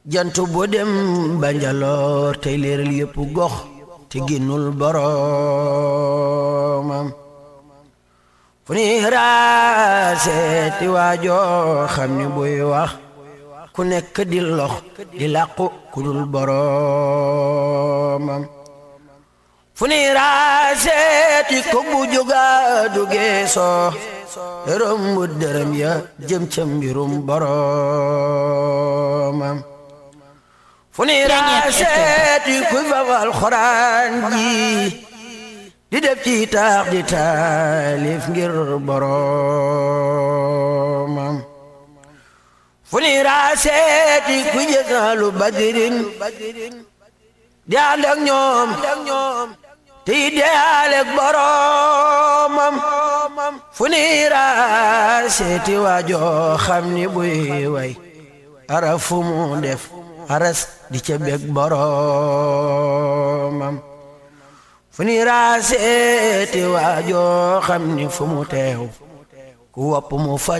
jant bu dem banjaloor tey leeral yépp gox te génnul boroomam fu ni raaseeti waajoo xam ni buy wax ku nekk di lox di làqu ku dul boroomam fu ni raaseeti ko bu jóga du geesoo dërëm bu dërëm ya jëm ca mbirum boroomam fu ni raaseeti kuy fafal xoraan ji di def ci taax di taalif ngir boroomam fu ni raaseeti kuy jësaalu badirin di ànd ak ñoom te yi deyaaleeg boroomam fu ni raaseeti waajoo xam ni buy way ara fu mu def aras di ca bég boroomam fu ni raaseeti waajoo xam ni fu mu teew ku wopp mu faj